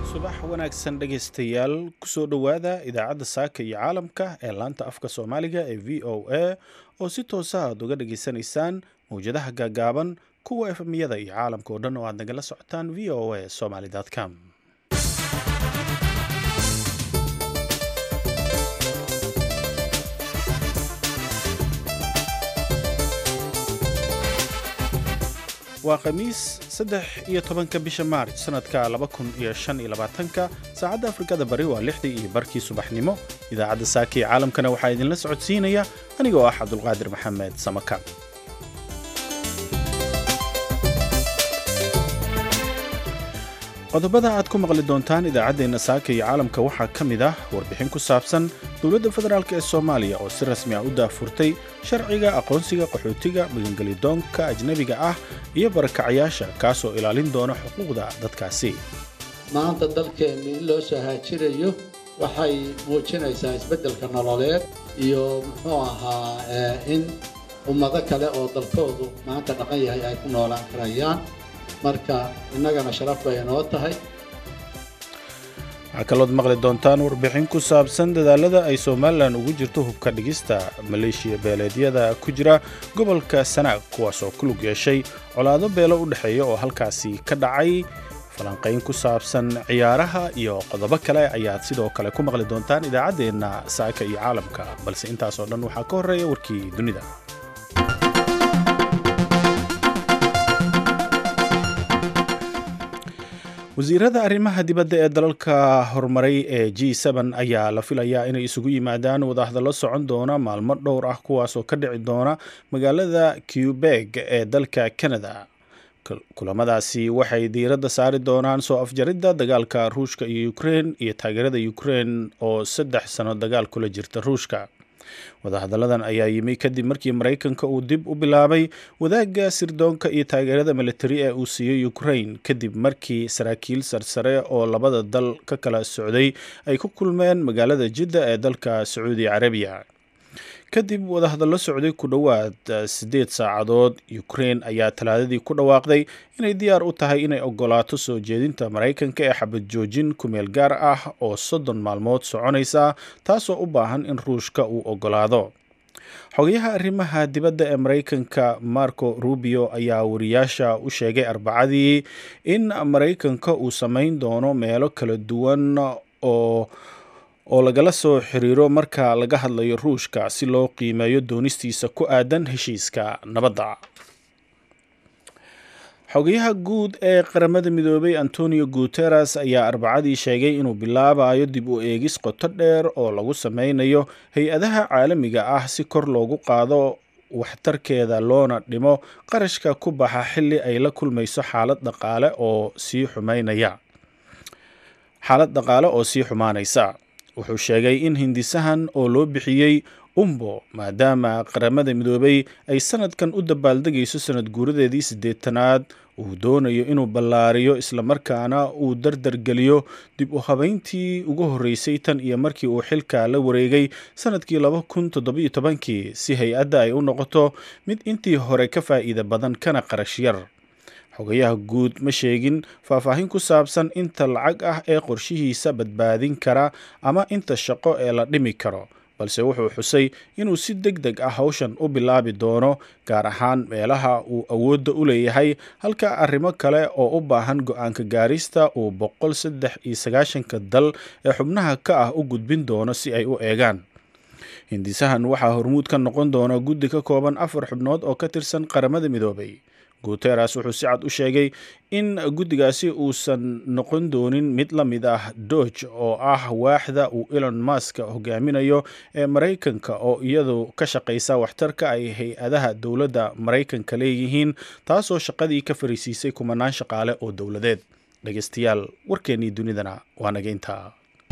subax wanaagsan dhegaystayaal kusoo dhowaada idaacadda saaka iyo caalamka ee laanta afka soomaaliga ee v o a oo si toosa aad uga dhageysanaysaan mawjadaha gaagaaban kuwa efmiyada iyo caalamka oo dhan oo aad nagala socotaan v o a somaly com waa khamiis saddex iyo tobanka bisha maarj sanadka laba kun iyo shan iyo labaatanka saacadda afrikada bari waa lixdii iyo barkii subaxnimo idaacadda saaka ee caalamkana waxaa idinla socodsiinaya anigoo ah cabdulqaadir maxamed samaka qodobada aad ku maqli doontaan idaacaddeenna saaka iyo caalamka waxaa ka mid ah warbixin ku saabsan dowladda federaalk ee soomaaliya oo si rasmi ah u daafurtay sharciga aqoonsiga qaxootiga magangelidoonka ajnebiga ah iyo barakacayaasha kaasoo ilaalin doona xuquuqda dadkaasi maanta dalkeenni in loo soo haajirayo waxay muujinaysaa isbeddelka nololeed iyo muxuu ahaa in ummado kale oo dalkoodu maanta dhaqan yahay ay ku noolaan karayaan marka innagana sharaf bay inoo tahay waxaa kalood maqli doontaan warbixin ku saabsan dadaalada ay somalilan ugu jirto hubka dhigista maleeshiya beeleedyada ku jira gobolka sanaag kuwaas oo ku lug yeeshay colaado beelo u dhexeeya oo halkaasi ka dhacay falanqayn ku saabsan ciyaaraha iyo qodobo kale ayaad sidoo kale ku maqli doontaan idaacaddeenna saaka iyo caalamka balse intaasoo dhan waxaa ka horreeya warkii dunida wasiirada arrimaha dibadda ee dalalka horumaray ee g ayaa la filayaa inay isugu yimaadaan wadahadallo socon doona maalmo dhowr ah kuwaas oo ka dhici doona magaalada cubeg ee dalka canada kulamadaasi waxay diiradda saari doonaan soo afjaridda dagaalka ruushka iyo ukrein iyo taageerada ukrein oo saddex sano dagaal kula jirta ruushka wadahadalladan ayaa yimi kadib markii maraykanka uu dib u bilaabay wadaagga sirdoonka iyo taageerada militari ee uu siiyey ukrain kadib markii saraakiil sarsare oo labada dal ka kala socday ay ku kulmeen magaalada jidda ee dalka sacuudi carabiya kadib wadahadallo socday ku dhowaad siddeed saacadood ukrein ayaa talaadadii ku dhawaaqday inay diyaar u tahay inay ogolaato soo jeedinta maraykanka ee xabad joojin kumeel gaar ah oo soddon maalmood soconaysa taasoo u baahan in ruushka uu ogolaado xogayaha arrimaha dibadda ee maraykanka marco rubio ayaa wariyaasha u sheegay arbacadii in maraykanka uu samayn doono meelo kala duwan oo oo lagala soo xiriiro marka laga hadlayo ruushka si loo qiimeeyo doonistiisa ku aadan heshiiska nabadda xogayaha guud ee qaramada midoobay antonio guteres ayaa arbacadii sheegay inuu bilaabayo dib u eegis qoto dheer oo lagu sameynayo hay-adaha caalamiga ah si kor loogu qaado waxtarkeeda loona dhimo qarashka ku baxa xilli ay la kulmayso xaalad dhaqaale oo sii xumeynaya xaalad dhaqaale oo sii xumaanaysa wuxuu sheegay in hindisahan oo loo bixiyey umbo maadaama qaramada midoobay ay sanadkan u dabaaldegayso sanad guuradeedii siddeetanaad uu doonayo inuu ballaariyo islamarkaana uu dardargeliyo dib u habeyntii ugu horreysay tan iyo markii uu xilka la wareegay sanadkii laba kun toddobiyo tobankii si hay-adda ay u noqoto mid intii hore ka faa'iida badan kana qarash yar xogayaha guud ma sheegin faahfaahin ku saabsan inta lacag ah ee qorshihiisa badbaadin kara ama inta shaqo ee la dhimi karo balse wuxuu xusay inuu si deg deg ah hawshan u bilaabi doono gaar ahaan meelaha uu awoodda u leeyahay halka arrimo kale oo u baahan go-aanka gaarista uu boqol saddex iyo sagaashanka dal ee xubnaha ka ah u gudbin doono si ay u eegaan hindisahan waxaa hormuud ka noqon doona guddi ka kooban afar xubnood oo ka tirsan qaramada midoobay guteres wuxuu si cad u sheegay in guddigaasi uusan noqon doonin mid la mid ah dooge oo ah waaxda uu elon mask hogaaminayo ee maraykanka oo iyadu ka shaqaysa waxtarka ay hay-adaha dowladda maraykanka leeyihiin taasoo shaqadii ka fariisiisay kumanaan shaqaale oo dowladeed dhegeystayaal warkeennii dunidana waa naga intaa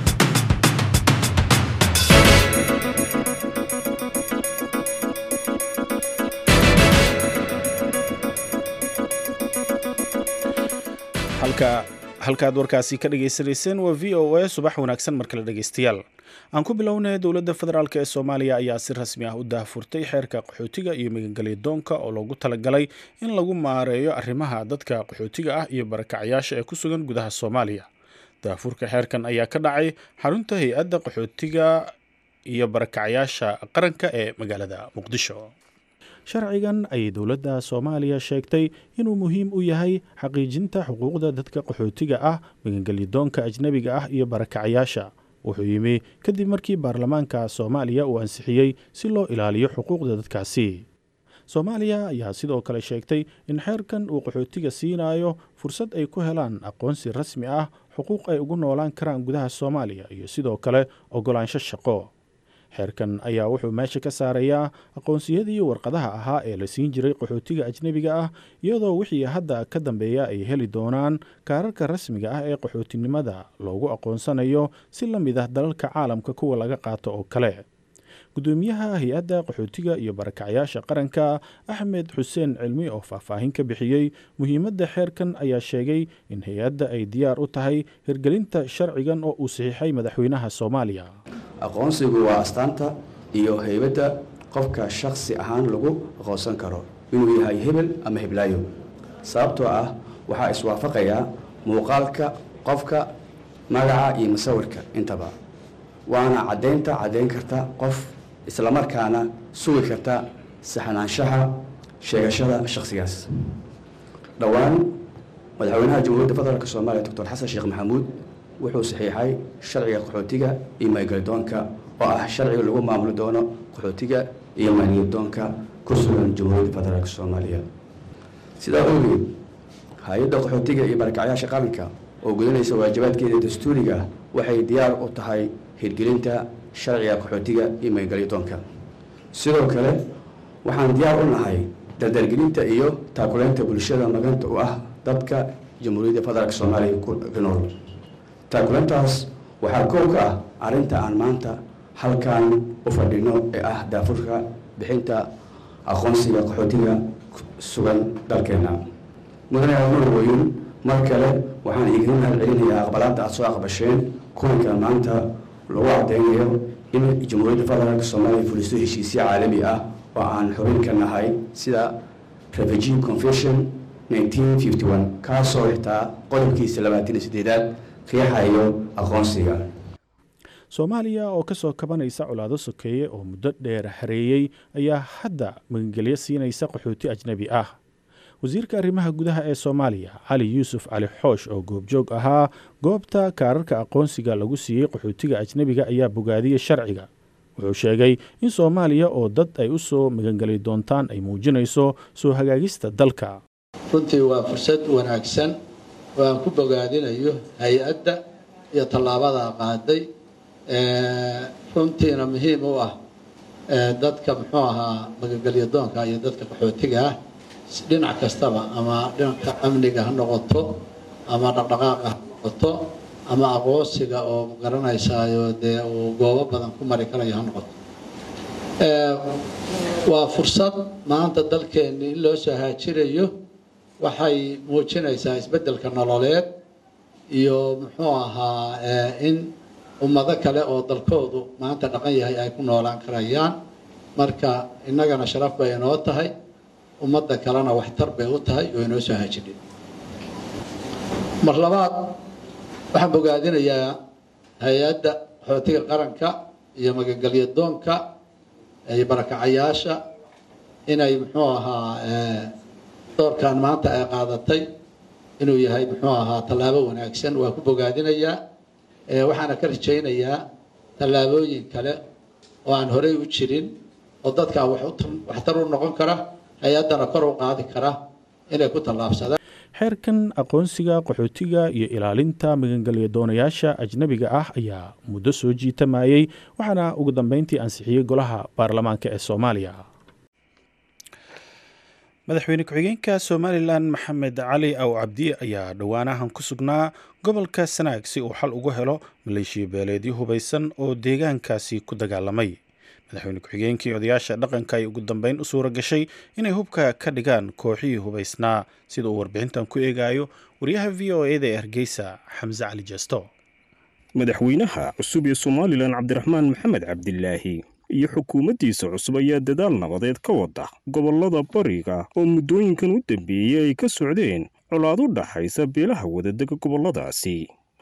halka halkaad warkaasi ka dhagaysanayseen waa v o a subax wanaagsan mar kale dhegaystayaal aan ku bilownay dowladda federaalk ee soomaaliya ayaa si rasmi ah u daahfurtay xeerka qaxootiga iyo magangelyadoonka oo loogu talagalay in lagu maareeyo arrimaha dadka qaxootiga ah iyo barakacayaasha ee ku sugan gudaha soomaaliya daafurka xeerkan ayaa ka dhacay xarunta hay-adda qaxootiga iyo barakacyaasha qaranka ee magaalada muqdisho sharcigan ayay dowladda soomaaliya sheegtay inuu muhiim u yahay xaqiijinta xuquuqda dadka qaxootiga ah magangelyadoonka ajnebiga ah iyo barakacyaasha wuxuu yimi kadib markii baarlamaanka soomaaliya uu ansixiyey si loo ilaaliyo xuquuqda dadkaasi soomaaliya ayaa sidoo kale sheegtay in xeerkan uu qaxootiga siinayo fursad ay ku helaan aqoonsi rasmi ah xuquuq ay ugu noolaan karaan gudaha soomaaliya iyo sidoo kale ogolaansho shaqo xeerkan ayaa wuxuu meesha ka saarayaa aqoonsiyadii warqadaha ahaa ee la siin jiray qaxootiga ajnebiga ah iyadoo wixii hadda ka dambeeya ay heli doonaan kaararka rasmiga ah ee qaxootinimada loogu aqoonsanayo si la mid ah dalalka caalamka kuwa laga qaato oo kale gudoomiyaha hay-adda qaxootiga iyo barakacyaasha qaranka axmed xuseen cilmi oo faahfaahin ka bixiyey muhiimadda xeerkan ayaa sheegay in hay-adda ay diyaar u tahay hirgelinta sharcigan oo uu saxiixay madaxweynaha soomaaliya aqoonsigu waa astaanta iyo heybadda qofka shakhsi ahaan lagu aqoonsan karo inuu yahay hebel ama heblaayo sababtoo ah waxaa iswaafaqayaa muuqaalka qofka magaca iyo musawirka intaba waana caddaynta caddayn karta qof islamarkaana sugi karta saxnaanshaha sheegashada shakhsigaas dhowaan madaxweynaha jamhuuriyadda federaalk soomaaliya doctor xasan sheekh maxamuud wuxuu saxiixay sharciga qaxootiga iyo maygelidoonka oo ah sharciga lagu maamuli doono qaxootiga iyo maygelidoonka ku sugan jamhuuriyadda federaalk soomaaliya sidaa ogeed hay-adda qaxootiga iyo barakacyaasha qaranka oo gudanaysa waajibaadkeeda dastuuriga ah waxay diyaar u tahay hirgelinta sharciga qaxootiga iyo maygelidoonka sidoo kale waxaan diyaar u nahay dardargelinta iyo taakuleynta bulshada maganta u ah dadka jamhuuriyadda federaalk soomaaliya ku nool taakulantaas waxaa koow ka ah arrinta aan maanta halkan u fadhino ee ah daafurka bixinta aqoonsiga qaxootiga sugan dalkeenna mudane anuurweyn mar kale waxaan iiga mahad celinayaa aqbalaadda aada soo aqbasheen kuwanka maanta lagu caddeynayo in jamhuuriyadda federaalk soomaaliya fulisto heshiisyo caalami ah oo aan xubin ka nahay sida refugee confession kaasoo xitaa qodobkiisa labaatan iyo sideedaad riixayo aqoonsiga soomaaliya oo ka soo kabanaysa colaado sokeeye oo muddo dheer hareeyey ayaa hadda magangelyo siinaysa qaxooti ajnebi ah wasiirka arrimaha gudaha ee soomaaliya cali yuusuf cali xoosh oo goobjoog ahaa goobta kaararka aqoonsiga lagu siiyey qaxootiga ajnebiga ayaa bogaadiyey sharciga wuxuu sheegay in soomaaliya oo dad ay u soo magangeli doontaan ay muujinayso soo hagaagista dalka runtii waa fursad wanaagsan oo aan ku bogaadinayo hay-adda iyo tallaabada qaaday runtiina muhiim u ah dadka muxuu ahaa magagelyadoonka iyo dadka qaxootiga ah dhinac kastaba ama dhinacka amniga ha noqoto ama dhaqdhaqaaqa ha noqoto ama aqoonsiga oo garanaysaayo dee uu goobo badan ku mari karayo ha noqoto waa fursad maanta dalkeenni in loo soo haajirayo waxay muujinaysaa isbeddelka nololeed iyo muxuu ahaa in ummado kale oo dalkoodu maanta dhaqan yahay ay ku noolaan karayaan marka innagana sharaf bay inoo tahay ummadda kalena waxtar bay u tahay oo inoo soo haajidhin mar labaad waxaan bogaadinayaa hay-adda qaxootiga qaranka iyo magagelyadoonka iyo barakacayaasha inay muxuu ahaa doorkan maanta ay qaadatay inuu yahay muxuu ahaa tallaabo wanaagsan waa ku bogaadinayaa waxaana ka rajaynayaa tallaabooyin kale oo aan horey u jirin oo dadka waxtar u noqon kara hay-addana kor u qaadi kara inay ku tallaabsadaan xeerkan aqoonsiga qaxootiga iyo ilaalinta magangelya-doonayaasha ajnebiga ah ayaa muddo soo jiitamayey waxaana ugu dambeyntii ansixiyey golaha baarlamaanka ee soomaaliya madaxweyne ku-xigeenka somalilan maxamed cali aw cabdi ayaa dhowaanahan ku sugnaa gobolka sanaag si uu xal ugu helo maleeshiya beeleedyo hubaysan oo deegaankaasi ku dagaalamay madaxweyne ku-xigeenkii odayaasha dhaqanka ay ugu dambeyn u suura gashay inay hubka ka dhigaan kooxihii hubaysnaa sida uu warbixintan ku eegayo wariyaha v o eda ee hargeysa xamse cali jesto madaxweynaha cusub ee somalilan cabdiraxmaan maxamed cabdilaahi iyo xukuumaddiisa cusub ayaa dadaal nabadeed ka wada gobollada bariga oo muddooyinkan u dambeeyey ay ka socdeen colaad u dhaxaysa beelaha wadadega gobolladaasi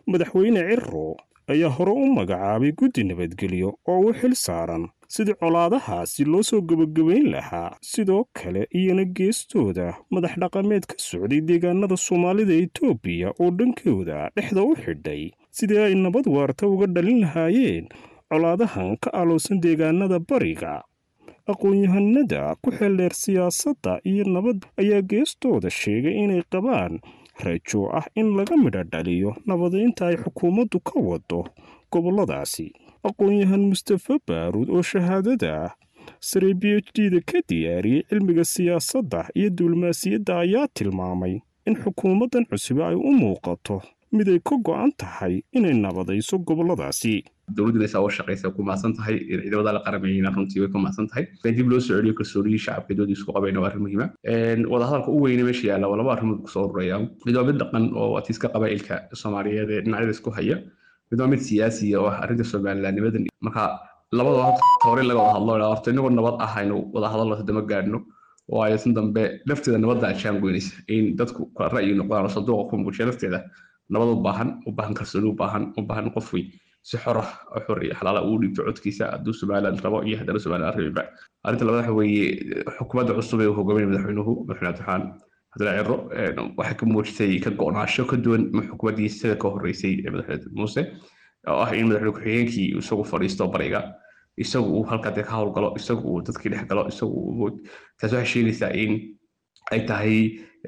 madaxweyne ciro ayaa hore u magacaabay guddi nabadgelyo oo u xil saaran sidii colaadahaasi loo soo gebagabayn lahaa sidoo kale iyana geestooda madax dhaqameed ka socday deegaanada soomaalida etoobiya oo dhankooda dhexda u xidhay sidii ay nabad waarta uga dhalin lahaayeen colaadahan ka alowsan deegaanada bariga aqoon-yahanada ku xeeldheer siyaasadda iyo nabad ayaa geestooda sheegay inay qabaan rajo ah in laga midho dhaliyo nabadeynta ay xukuumaddu ka wado gobolladaasi aqoon-yahan mustafa baaruud oo shahaadada sare b h d da ka diyaariyey cilmiga siyaasadda iyo diblomaasiyadda ayaa tilmaamay in xukuumaddan cusube ay u muuqato mid ay ka go'an tahay inay nabadayso gobolladaasi dowladduna saa u shaqaysa ku mahadsan tahay ciidamada la qaramayna runtii way ku mahadsan tahay in dib loo soo celiyo kalsooniyii shacabka doodii isku qabayna waa arrin muhiima wadahadalka u weyne meesha yaalla waa laba arrimood kusoo ururaya mid waa mid dhaqan oo atiiska qabaa'ilka soomaaliyeed ee dhinacyada isku haya mid waa mid siyaasiya oo ah arrinta somalilaanimadan marka labada hore laga wada hadlo horta inagoo nabad ah aynu wada hadalno hadama gaadhno waayo tan dambe lafteeda nabadda ajaan goynaysa in dadku kala ra'yi noqdaan oo sanduuqa ku muujiya lafteeda nabad u baahan u baahan kalsooni u baahan u baahan qof wey si xor ah oo xor iyo xalaala uu dhiibto codkiisa hadduu somaliland rabo iyo haddana somaliland rabiba arrinta labaad waxa weeye xukuumadda cusub ee uu hogaaminaya madaxweynuhu madaxweyne abdiraxmaan cabdilla ciro waxay ka muujitay ka go'naasho ka duwan xukuumaddii sida ka horreysay ee madaxweyne muuse oo ah in madaxweyne ku-xigeenkii isagu fadhiisto bariga isagu uu halkaa dee ka howlgalo isagu uu dadkii dhex galo isagu uu taas waxay sheegaysaa in ay tahay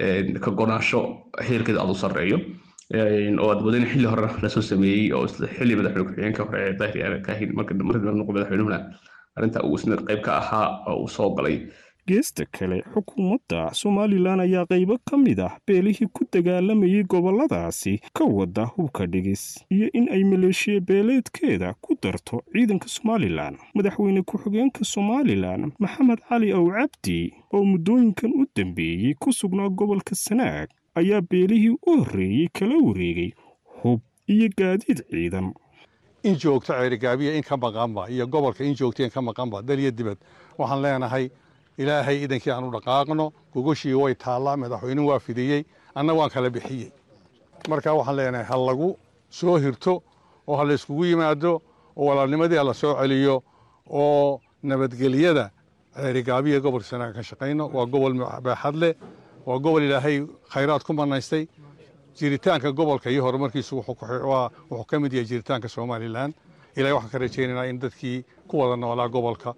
ka go'naasho heerkeeda aad u sarreeyo oo aad wadin xilli hore lasoo sameeyey oo xilli madaxweyne ku-xigeenka hore ee dahri aan kaahin marka markii noqo madaxweynuhuna arrinta uu isna qayb ka ahaa oo uu soo galay geesta kale xukuumadda somalilan ayaa qaybo ka mid ah beelihii ku dagaalamayay gobolladaasi ka wada hubka dhigis iyo in ay maleeshiya beeleedkeeda ku darto ciidanka somalilan madaxweyne ku-xigeenka somalilan maxamed cali ow cabdi oo muddooyinkan u dambeeyey ku sugnaa gobolka sanaag ayaa beelihii u horreeyey kala wareegay hub iyo gaadiid ciidan in joogto ceerigaabiya in ka maqanba iyo gobolka in joogto in ka maqanba daliya dibad waxaan leenahay ilaahay idankii aan u dhaqaaqno gogoshii way taallaa madaxweynuhu waa fidiyey anna waan kala bixiyey marka waxaan leenahay ha lagu soo hirto oo ha layskugu yimaado oo walaalnimadii ha la soo celiyo oo nabadgelyada ceerigaabiya gobolka sanaaga ka shaqayno waa gobol baaxad leh waa gobol ilaahay khayraad ku manaystay jiritaanka gobolka iyo horumarkiisu wuxuu ka mid yahay jiritaanka somalilan ilahay waxaan ka rajaynaynaa in dadkii ku wada noolaa gobolka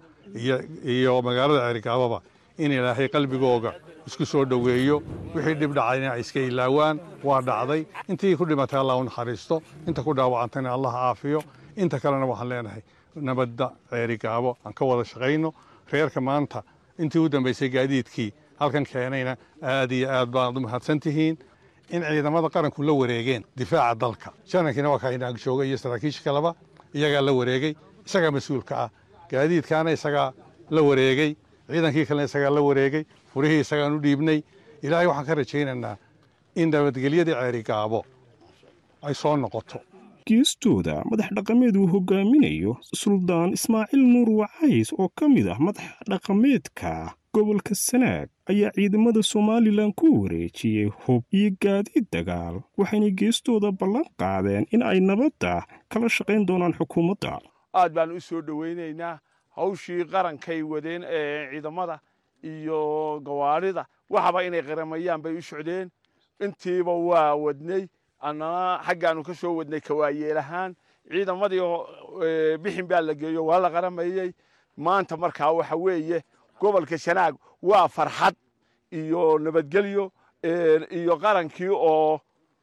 iyo magaalada ceerigaababa in ilaahay qalbigooga isku soo dhoweeyo wixii dhib dhacayna ay iska ilaawaan waa dhacday intii ku dhimatay allah u naxariisto inta ku dhaawacantayna allah caafiyo inta kalena waxaan leenahay nabadda ceerigaabo aan ka wada shaqayno reerka maanta intii u dambaysay gaadiidkii halkan keenayna aad iyo aad baad u mahadsan tihiin in ciidamada qaranku la wareegeen difaaca dalka janankiina waa kaa inaag jooga iyo saraakiisha kaleba iyagaa la wareegay isagaa mas-uulka ah gaadiidkaana isagaa la wareegay ciidankii kalena isagaa la wareegay furihii isagaan u dhiibnay ilaahay waxaan ka rajaynaynaa in nabadgelyadii ceerigaabo ay soo noqoto geestooda madax dhaqameed uu hogaaminayo suldaan ismaaciil nuur wacays oo ka mid ah madax dhaqameedka gobolka sanaag ayaa ciidamada somalilan ku wareejiyey hub iyo gaadiid dagaal waxayna geestooda ballan qaadeen in ay nabadda kala shaqayn doonaan xukuumadda aad baan u soo dhowaynaynaa hawshii qarankay wadeen ee ciidamada iyo gawaarida waxaba inay qaramayaan bay u socdeen intiiba waa wadnay annana xaggaanu ka soo wadnay kawaayeel ahaan ciidamadii bixin baa la geeyo waa la qaramayey maanta markaa waxa weeye gobolka sanaag waa farxad iyo nabadgelyo iyo qarankii oo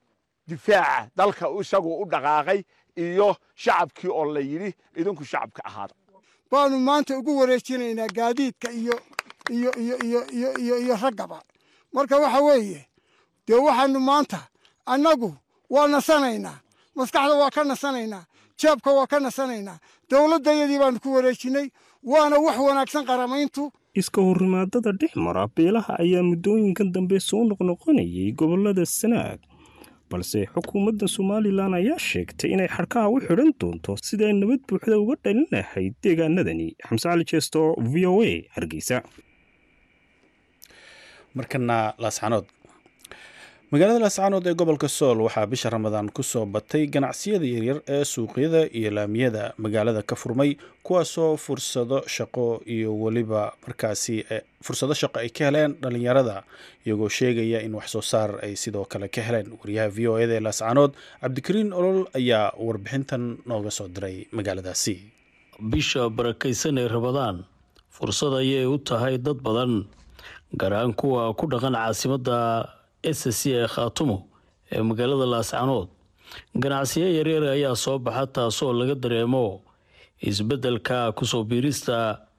difaaca dalka isagu u dhaqaaqay iyo shacabkii oo la yidhi idinku shacabka ahaada baanu maanta ugu wareejinaynaa gaadiidka iyo iyo iyo iyo iyo iyo iyo raggaba marka waxa weeye dee waxaanu maanta annagu waa nasanaynaa maskaxda waa ka nasanaynaa jeebka waa ka nasanaynaa dowladdayadii baanu ku wareejinay waana wax wanaagsan qaramayntu iska horrimaadada dhex mara beelaha ayaa muddooyinkan dambe soo noqnoqonayay gobollada sanaag balse xukuumadda somalilan ayaa sheegtay inay xadhkaha u xidhan doonto sida ay nabad buuxda uga dhalin lahayd deegaanadani xamse cali jeesto v o a hargeysa markana laascanood magaalada laascaanood ee gobolka sool waxaa bisha ramadaan ku soo batay ganacsiyada yaryar ee suuqyada iyo laamiyada magaalada ka furmay kuwaasoo fursado shaqo iyo weliba markaasi fursado shaqo ay ka heleen dhalinyarada iyagoo sheegaya in wax soo saar ay sidoo kale ka heleen wariyaha v o eda ee laascaanood cabdikariin olol ayaa warbixintan nooga soo diray magaaladaasi bisha barakaysan ee ramadaan fursad ayay u tahay dad badan gaar ahaan kuwa ku dhaqan caasimadda s c ee khaatumo ee magaalada laascanood ganacsiyo yaryar ayaa soo baxa taasoo laga dareemo isbeddelka kusoo biirista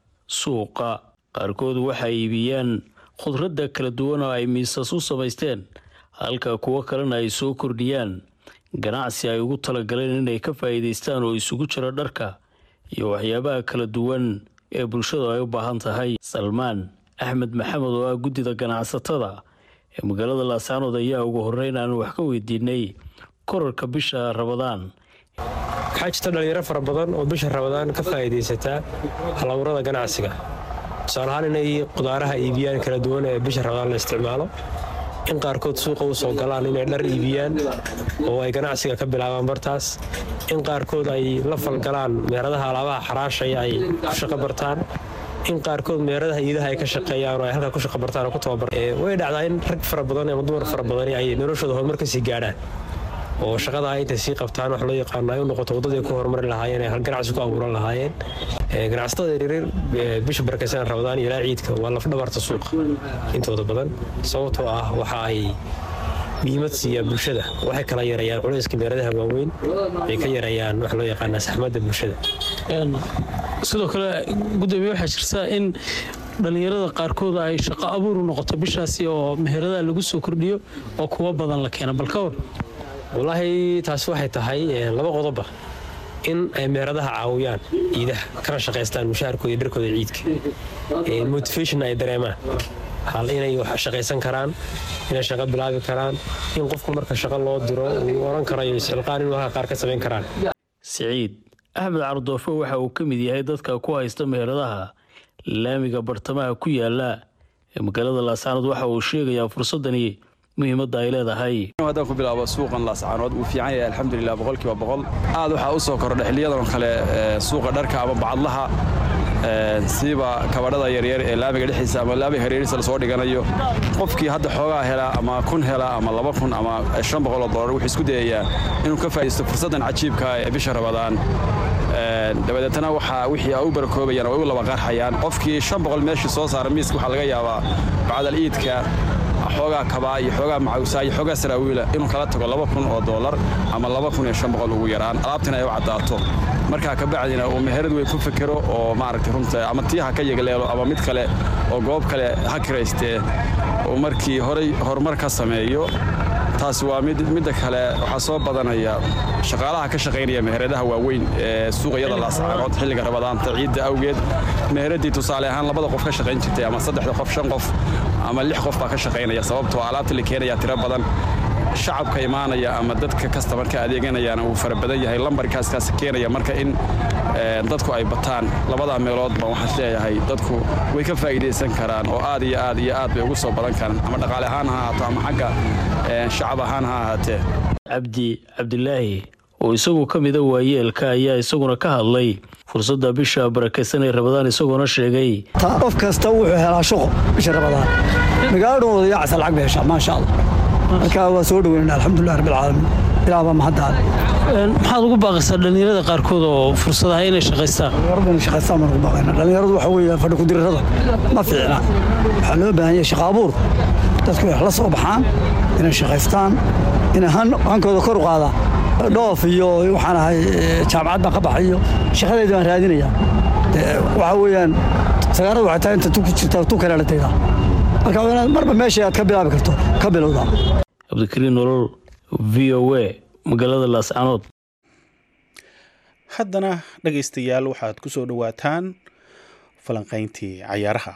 suuqa qaarkood waxay iibiyaan khudradda kala duwan oo ay miisas u samaysteen halka kuwo kalena ay soo kordhiyaan ganacsi ay ugu talagaleen inay ka faa'iidaystaan oo isugu jira dharka iyo waxyaabaha kala duwan ee bulshadu ay u baahan tahay salmaan axmed maxamed oo ah guddida ganacsatada ee magaalada laascaanood ayaa ugu horeyn aan wax ka weydiinay korarka bisha rabadaan waxaa jirta dhalinyaro fara badan oo bisha rabadaan ka faa'iidaysataa halawrada ganacsiga tusaale ahaan inay qudaaraha iibiyaan kala duwan ee bisha rabadaan la isticmaalo in qaarkood suuqa u soo galaan inay dhar iibiyaan oo ay ganacsiga ka bilaabaan bartaas in qaarkood ay la falgalaan meeradaha alaabaha xaraashaya ay ku shaqo bartaan in qaarkood meeradaha iidaha ay ka shaqeeyaan oo ay halkaa ku shaqo bartaan oo ku tababar way dhacdaa in rag fara badan ama dumar fara badani ay noloshooda horumar ka sii gaadhaan oo shaqada intay sii qabtaan wax loo yaqaano ay u noqoto waddadii ku horumari lahaayeen ay ganacsi ku abuuran lahaayeen ganacsatada yaryar bisha barakaysan rabadaan iyo ilaa ciidka waa lafdhabarta suuqa intooda badan sababtoo ah waxa ay muhiimad siiyaa bulshada waxay kala yareeyaan culayska meeradaha waaweyn ay ka yareeyaan wax loo yaqaana saxmadda bulshada sidoo kale gudoomiye waxaa jirta in dhalinyarada qaarkood ay shaqo abuur u noqoto bishaasi oo meheradaha lagu soo kordhiyo oo kuwa badan la keena balka war wallaahi taasi waxay tahay laba qodoba in ay meeradaha caawiyaan ciidaha kana shaqaystaan mushaharkooda iyo dharkooda ciidka motivation ay dareemaan hal inay wax shaqaysan karaan inay shaqo bilaabi karaan in qofku marka shaqo loo diro uu oran karayo iscilqaan inuu halka qaar ka samayn karaan siciid axmed cardoofo waxa uu ka mid yahay dadka ku haysta meheradaha laamiga bartamaha ku yaala ee magaalada laascaanood waxa uu sheegayaa fursadani muhiimadda ay leedahay haddaan ku bilaabo suuqan laascaanood wuu fiican yahay alxamdulilah boqolkiiba boqol aad waxaa u soo kordha xiliyadan kale suuqa dharka ama bacadlaha siiba kabadhada yaryar ee laamiga dhexdiisa ama laamiga hareerihiisa lasoo dhiganayo qofkii hadda xoogaa helaa ama kun helaa ama laba kun ama shan boqol oo dollar wuxuu isku dayayaa inuu ka faa'iisto fursaddan cajiibka ee bisha rabadaan dabadeetana waxaa wixii ay u barakoobayaan oo ay u laba qarxayaan qofkii shan boqol meeshii soo saara miiska waxaa laga yaabaa bacdal iidka xoogaa kabaa iyo xoogaa macawsaa iyo xoogaa saraawiila inuu kala tago laba kun oo dollar ama laba kun iyo shan boqol ugu yaraan alaabtina ay u caddaato markaa kabacdina uu meherad weyn ku fekero oo maaragtay runta ama tii ha ka yegleelo ama mid kale oo goob kale ha kiraystee uu markii horay horumar ka sameeyo taasi waa midda kale waxaa soo badanaya shaqaalaha ka shaqaynaya meheradaha waaweyn ee suuqyada laascaanood xilliga rabadaanta ciidda awgeed meheraddii tusaale ahaan labada qof ka shaqayn jirtay ama saddexda qof shan qof ama lix qof baa ka shaqaynaya sababtoo alaabta la keenaya tiro badan shacabka imaanaya ama dadka kastamarka adeeganayana uu fara badan yahay lambarkaaskaas keenaya marka in dadku ay bataan labadaa meelood baan waxaan leeyahay dadku way ka faa'iidaysan karaan oo aad iyo aad iyo aad bay ugu soo badan karaan ama dhaqaale ahaan ha ahaato ama xagga shacab ahaan ha ahaatee cabdi cabdilaahi oo isagu ka mida waayeelka ayaa isaguna ka hadlay fursadda bisha barakaysan ee rabadaan isagoona sheegay qof kasta wuxuu helaa shaqo bisha rabadaan magaaladhan wadayacasa lacag bay heshaa maasha allah marka waa soo dhaweynana alxamdulilah rabbilcaalamiin ilaa baa mahaddaale maxaad ugu baaqaysaa dhallinyarada qaarkood oo fursadaha inay shaqaystaan dhallinyaradu inay shaqaystaan baan ugu baaqayna dhallinyaradu waxa weeye fadhi kudirirada ma fiicna waxaa loo baahan yahay shaqa abuur dadku wax la soo baxaan inay shaqaystaan inay hankooda kor u qaadaan dhoof iyo waxaan ahay jaamacad baan ka baxay iyo shaqadeeda baan raadinayaa waxa weeyaan sagaarada waxay tahay inta tu ku jirta tu kale la taydaa marka waa inaad marba meesha aad ka bilaabi karto ka bilowdaa cabdikariin nolol v o a magaalada laascaanood haddana dhegaystayaal waxaad ku soo dhowaataan falanqayntii cayaaraha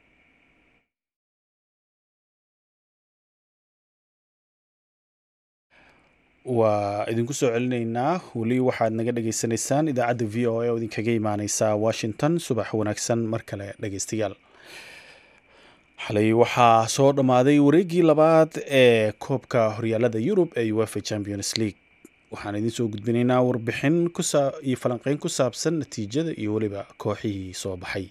waa idinku soo celinaynaa weli waxaad naga dhagaysanaysaan idaacadda v o a oo idinkaga imaaneysa washington subax wanaagsan mar kale dhegaystayaal xalay waxaa soo dhammaaday wareeggii labaad ee koobka horyaalada yurub ee uefa champions league waxaan idiin soo gudbinaynaa warbixin iyo falanqeyn ku saabsan natiijada iyo weliba kooxihii soo baxay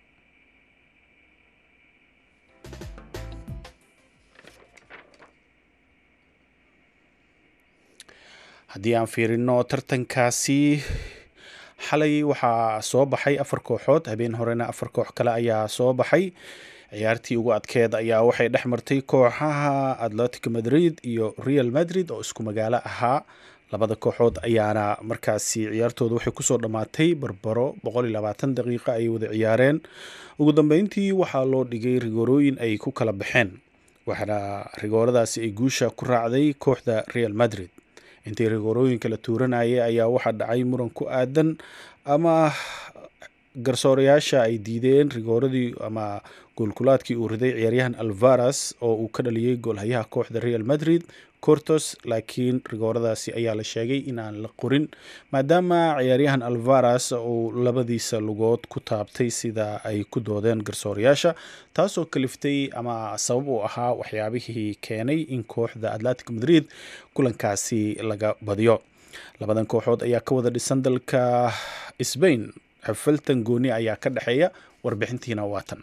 haddii aan fiirino tartankaasi xalay waxaa soo baxay afar kooxood habeen horena afar koox kale ayaa soo baxay ciyaartii ugu adkeed ayaa waxay dhex martay kooxaha atletico madrid iyo real madrid oo isku magaalo ahaa labada kooxood ayaana markaasi ciyaartooda waxay kusoo dhammaatay barbaro daqiiqo ay wada ciyaareen ugu dambeyntii waxaa loo dhigay rigoorooyin ay ku kala baxeen waxaana rigooradaasi ay guusha ku raacday kooxda real madrid intii rigoorooyinka la tuuranayay ayaa waxaa dhacay muran ku aadan ama garsoorayaasha ay diideen rigooradii ama goolkulaadkii uu riday ciyaaryahan alvaras oo uu ka dhaliyey goolhayaha kooxda real madrid cortos laakiin rigooradaasi ayaa la sheegay in aan la qorin maadaama ciyaaryahan alvaras uu labadiisa lugood ku taabtay sida ay ku doodeen garsoorayaasha taasoo kaliftay ama sabab u ahaa waxyaabihii keenay in kooxda atletic madrid kulankaasi laga badiyo labadan kooxood ayaa ka wada dhisan dalka sbain xafaltan gooni ayaa ka dhexeeya warbixintiina waatan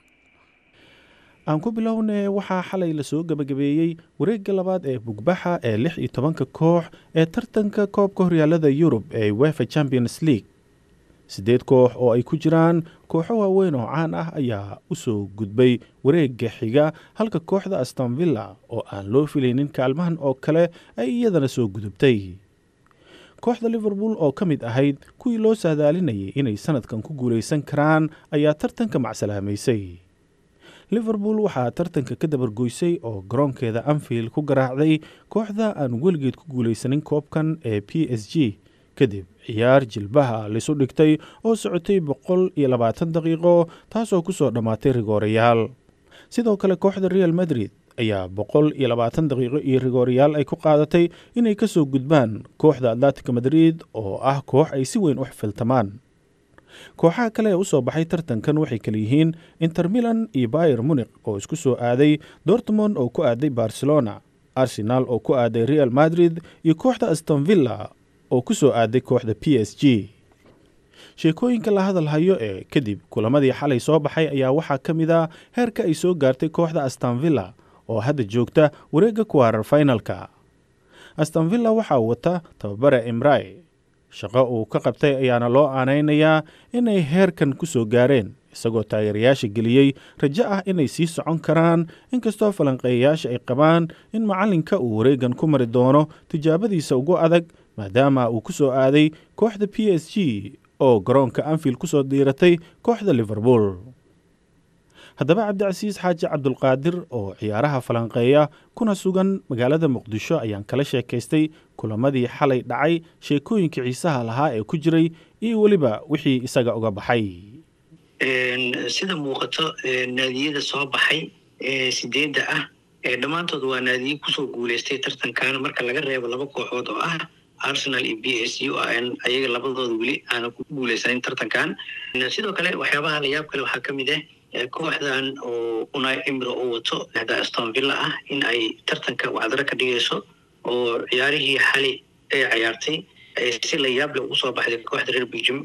aan ku bilowne waxaa xalay lasoo gebagabeeyey wareegga labaad ee bugbaxa ee lix iyo tobanka koox ee tartanka koobka horyaalada yurub ee wefa champions league siddeed koox oo ay ku jiraan kooxo waaweyn oo caan ah ayaa u soo gudbay wareegga xiga halka kooxda astonvilla oo aan loo filaynin kaalmahan oo kale ay iyadana soo gudubtay kooxda liverpool oo ka mid ahayd kuwii loo saadaalinayay inay sanadkan ku guulaysan karaan ayaa tartanka macsalaamaysay liverpool waxaa tartanka ka dabargoysay oo garoonkeeda anfield ku garaacday kooxda aan weligeed ku guulaysanin koobkan ee p s g kadib ciyaar jilbaha lisu dhigtay oo socotay boqol iyo labaatan daqiiqo taasoo ku soo dhammaatay rigoorayaal sidoo kale kooxda real madrid ayaa boqol iyo labaatan daqiiqo iyo rigoorayaal ay ku qaadatay inay ka soo gudbaan kooxda atletica madrid oo ah koox ay si weyn u xifiltamaan kooxaha kale ee u soo baxay tartankan waxay kale yihiin inter milan iyo bayer munik oo isku soo aaday dortmond oo ku aaday barcelona arsenal oo ku aaday real madrid iyo kooxda astonvilla oo ku soo aaday kooxda p s g sheekooyinka la hadal hayo ee kadib kulamadii xalay soo baxay ayaa waxaa ka mid a heerka ay soo gaartay kooxda astonvilla oo hadda joogta wareegga kuwaarar finalka astonvilla waxaa wata tababare imrai shaqo uu ka qabtay ayaana loo aanaynayaa inay heerkan ku soo gaareen isagoo taageerayaasha geliyey rajo ah inay sii socon karaan inkastoo falanqeeyayaasha ay qabaan in macallinka uu wareegan ku mari doono tijaabadiisa ugu adag maadaama uu ku soo aaday kooxda p s g oo garoonka anfield ku soo diiratay kooxda liverpool haddaba cabdicasiis xaaji cabdulqaadir oo ciyaaraha falanqeeya kuna sugan magaalada muqdisho ayaan kala sheekaystay kulamadii xalay dhacay sheekooyinka xiisaha lahaa ee ku jiray iyo weliba wixii isaga uga baxay sida muuqato naadiyada soo baxay ee sideedda ah dhammaantood waa naadiye kusoo guuleystay tartankan marka laga reebo laba kooxood oo ah arsenal iyo b s u ayaga labadooda weli aanan ku guuleysanin tartankan sidoo kale waxyaabaha layaab kale waxaa ka mid ah kooxdan oo unai emiro oo wato da aston villa ah in ay tartanka wacdaro ka dhigayso oo ciyaarihii xali ay cayaartay si layaab leh ugu soo baxday kooxda reer belgium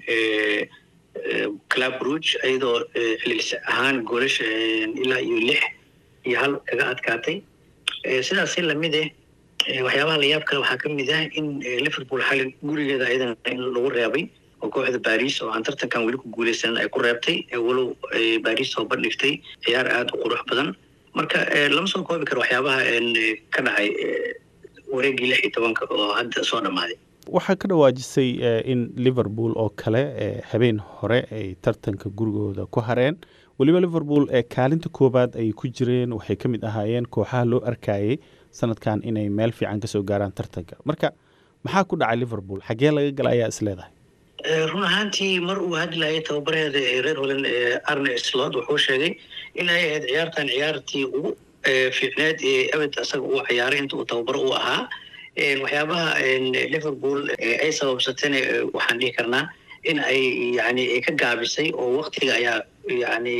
club rouge iyadoo celcelis ahaan goolasha ilaa iyo lix iyo hal kaga adkaatay sidaasi lamid eh waxyaabaha layaab kale waxaa ka mid ah in liverpool xali gurigeeda ayadana in lagu reebay oo kooxda baris oo aan tartankan weli ku guuleysanin ay ku reebtay walow baris oo bandhigtay ciyaar aada u qurux badan marka lama soo koobi karo waxyaabaha ka dhacay wareegii lix iyo tobanka oo hadda soo dhammaaday waxaa ka dhawaajisay in liverpool oo kale habeen hore ay tartanka gurigooda ku hareen weliba liverpool ee kaalinta koowaad ay ku jireen waxay ka mid ahaayeen kooxaha loo arkayay sanadkan inay meel fiican kasoo gaaraan tartanka marka maxaa ku dhacay liverpool xaggee laga gala ayaa is leedahay run ahaantii mar uu hadlayay tababareeda ee reer holland ee arne slot wuxuu sheegay in ay ahayd ciyaartan ciyaartii ugu fiicneed ee abed asaga uu ciyaaray inta uu tababaro u ahaa waxyaabaha liverpool ay sababsatayna waxaan dhihi karnaa in ay yani ka gaabisay oo waktiga ayaa yani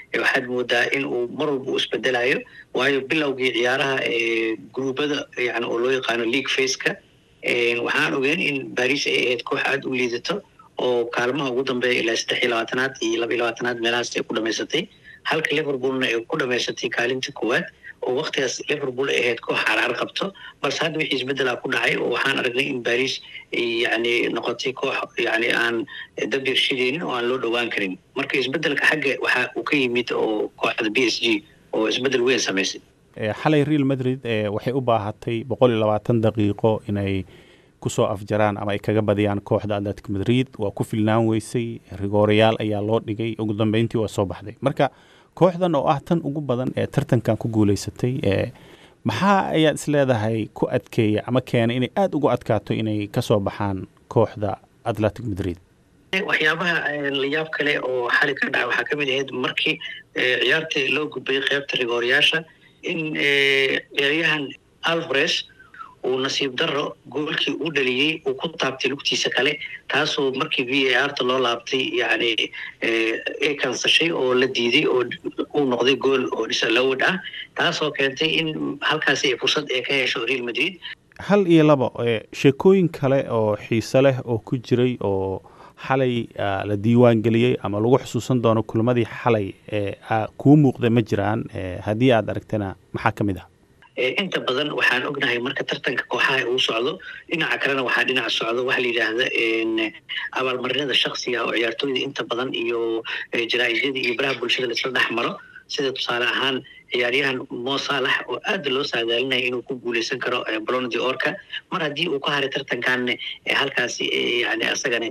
waxaad moodaa in uu mar walba u isbedelayo waayo bilowgii ciyaaraha gruubada yani oo loo yaqaano league faceka waxaan ogeyn in baris ay ahayd koox aada u liidato oo kaalmaha ugu dambeeya ilaa saddex iyo labaatanaad iyo laba iyo labaatanaad meelahaas ay ku dhamaysatay halka liverpoolna ay ku dhamaysatay kaalinta koowaad oo waktigaas liverpool ay ahayd koox carcar qabto balse hadda wixii isbeddelaa ku dhacay oo waxaan aragnay in baris yani noqotay koox yani aan dabyar shidaynin oo aan loo dhowaan karin marka isbeddelka xagga waxa uu ka yimid oo kooxda b s g oo isbeddel weyn samaysay xalay real madrid waxay u baahatay boqol iyo labaatan daqiiqo inay kusoo afjaraan ama ay kaga badiyaan kooxda atletic madrid waa ku filnaan weysay rigoorayaal ayaa loo dhigay ugu dambeyntii waa soo baxday marka kooxdan oo ah tan ugu badan ee tartankan ku guuleysatay maxaa ayaad isleedahay ku adkeeya ama keenay inay aada ugu adkaato inay kasoo baxaan kooxda atletic madrid waxyaabaha layaab kale oo xali ka dhaca waxaa ka mid ahayd markii ciyaartii loo gudbayay qeybta rigoorayaasha in ciyaaryahan alvares uu nasiib daro goolkii u dhaliyey uu ku taabtay lugtiisa kale taasoo markii v a r ta loo laabtay yani ay kansashay oo la diiday oo uu noqday gool oo disalowed ah taasoo keentay in halkaasi fursad ay ka hesho real madrid hal iyo laba sheekooyin kale oo xiise leh oo ku jiray oo xalay la diiwaan geliyey ama lagu xusuusan doono kulmadii xalay kuu muuqda ma jiraan haddii aad aragtana maxaa ka mid ah inta badan waxaan ognahay marka tartanka kooxaha uu socdo dhinaca kalena waxaa dhinaca socdo waxa la yidhaahda abaalmarinada shaksiga oo ciyaartooyda inta badan iyo jaraa'isyada iyo baraha bulshada laisla dhex maro sida tusaale ahaan ciyaaryahan mo saalax oo aad loo saadaalinaya inuu ku guuleysan karo bolonadi orka mar haddii uu ka haray tartankan halkaasi yani asagana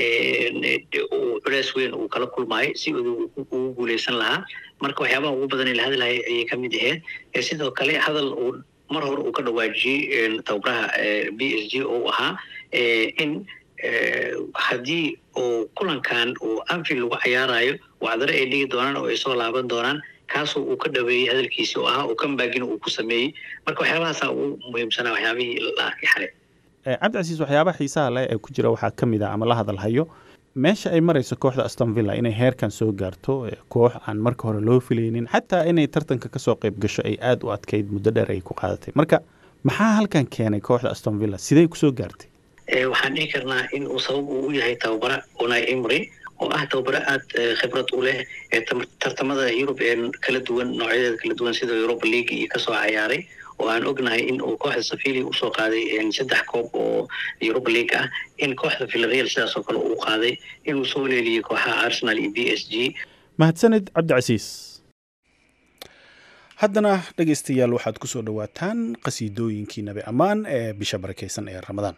culeys weyn uu kala kulmaayo si ugu guuleysan lahaa marka waxyaabaha ugu badan ee la hadlahay ayay ka mid ahayd sidoo kale hadal uu mar hore uu ka dhawaajiyey tababaraha b s g oo ahaa in haddii uu kulankan uu anfield lagu cayaarayo wacdare ay dhigi doonaan oo ay soo laaban doonaan kaasoo uu ka dhaweeyey hadalkiisi oo ahaa oo kambagina uu ku sameeyey marka waxyaabahaasa ugu muhiimsanaa waxyaabihii la arkay xalay cabdicasiis waxyaabaha xiisaha leh ee ku jira waxaa ka mid ah ama la hadalhayo meesha ay marayso kooxda aston villa inay heerkan soo gaarto koox aan marka hore loo filaynin xataa inay tartanka kasoo qayb gasho ay aada u adkayd muddo dheer ay ku qaadatay marka maxaa halkan keenay kooxda aston villa sidey kusoo gaartay waxaan dhihi karnaa in uu sabab uu u yahay tababara unai imry oo ah tababaro aada khibrad u leh ee tartamada yurub ee kala duwan noocyadeeda kala duwan sida europa league iyo kasoo cayaaray oo aan ognahay in uu kooxda safilia usoo qaaday saddex koob oo europa league ah in kooxda villareal sidaas oo kale uu qaaday inuu soo leeliyey kooxaha arsenal iyo b s g mahadsanid cabdicasiis haddana dhegaystayaal waxaad ku soo dhowaataan qasiidooyinkii nabi ammaan ee bisha barakaysan ee ramadaan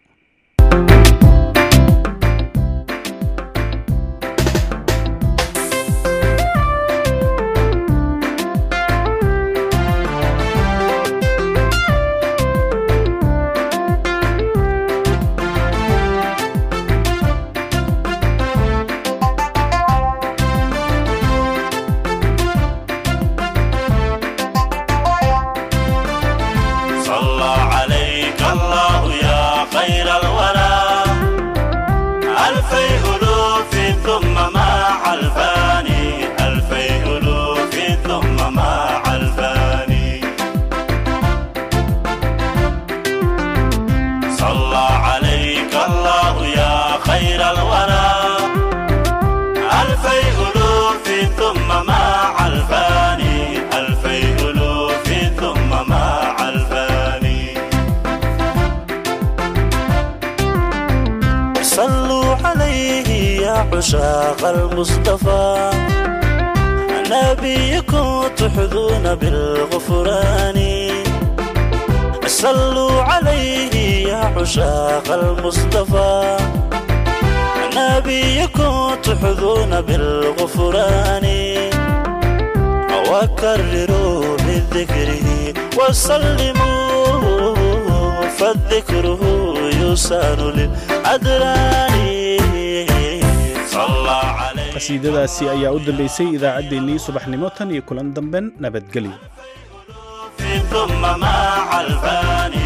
عشاق المصطفى نبيكم تحظون بالغفران صلوا عليه يا عشاق المصطفى نبيكم تحظون بالغفران وكرروا بذكره وسلموا فالذكره يسان للأدران qasiidadaasi ayaa u dambaysay idaacaddeenii subaxnimo tan iyo kulan damben nabadgelyo ثم مع الفاني